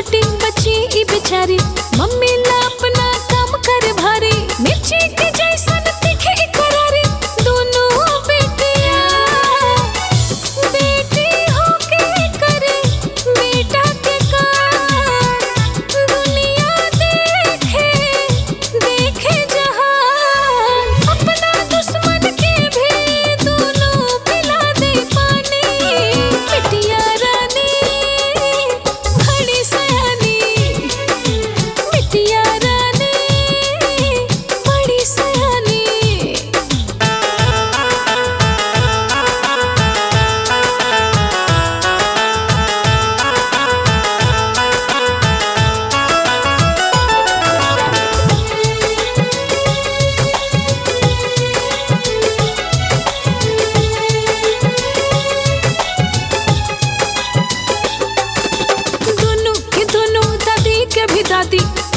बेटी बची ई बेचारी मम्मी ला अपना काम कर भारी मिर्ची के जैसन तीखे ई करारी दोनों बेटिया बेटी होके करे बेटा के काम दुनिया देखे देखे जहान अपना दुश्मन के भी दोनों पिला दे पानी बिटिया रानी बड़ी सयानी बिटिया रानी बड़ी सयानी दोनों के दोनों दादी के भी दादी